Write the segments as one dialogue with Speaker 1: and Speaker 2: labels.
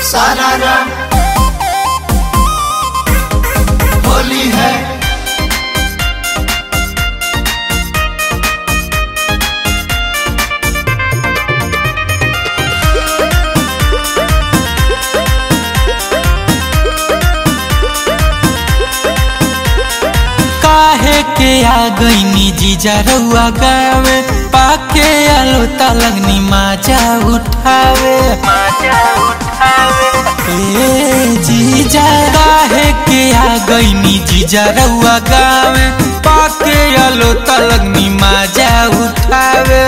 Speaker 1: सारारा होली है
Speaker 2: काहे के आ गईनी जीजा रउआ गावे पाके आलो तलगनी माजा उठावे ए जीजा काहे के आ गईनी जीजा रउआ गावे पाके आलो तलगनी माजा उठावे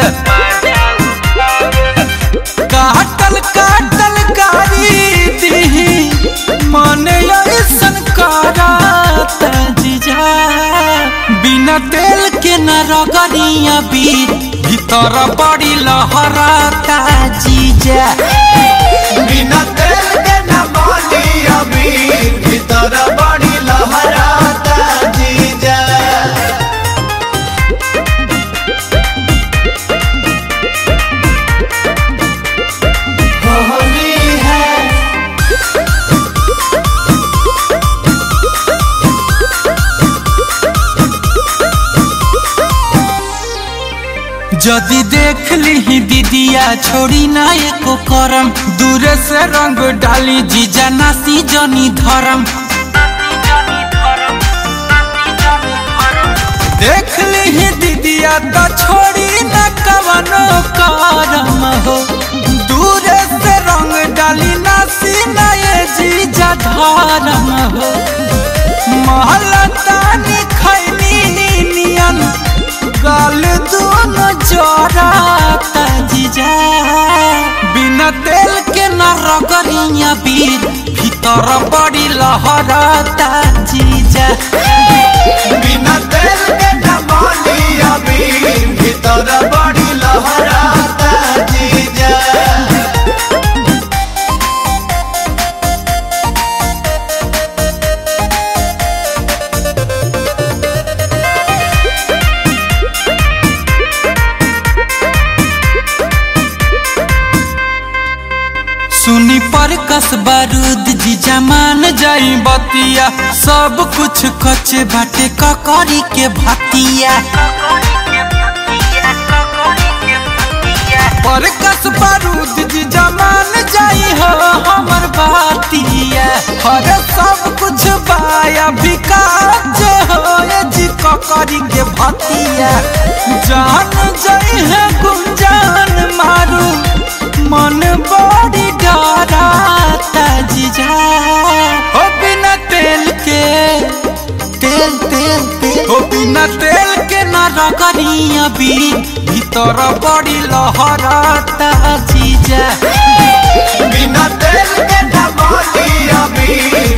Speaker 2: काटल काटल गारी दी मन ऐसन कराता जीजा बिना तेल के न रगड़िया बीर भीतर बड़ी लहराता जीजा
Speaker 1: बिना तेल के न बाली अबीर भीतर बड़ी लहराता जीजा होली है
Speaker 2: जदि देख ली दीदिया छोड़ी ना एको करम दूरे से रंग डाली जीजा नासी जनी धरम देख ली दीदिया तो छोड़ी न कवनो करम हो दूरे से रंग डाली नासी ना ये जीजा धरम हो महला तानी खैनी नियन गाल दोनों जराता जीजा बिना तेल के न रगड़िया बीर भीतर बड़ी लहराता जीजा
Speaker 1: बिना तेल के न बाली अबीर भीतर बड़ी लहराता जीजा
Speaker 2: सुनी पर कस बारूद जीजा मान जाई बतिया सब कुछ कचे बाटे ककरी के भतिया पर कस बारूद जीजा मान जाई हो हमर बातिया हर सब कुछ बाया विकास हो ये जी ककरी के भतिया जान जाई है गुंजान मारू मन बड़ी डराता जीजा हो बिना तेल के तेल तेल तेल हो बिना तेल के ना रगड़िया भी भीतर बड़ी लहराता जीजा
Speaker 1: बिना तेल के न बाली अबीर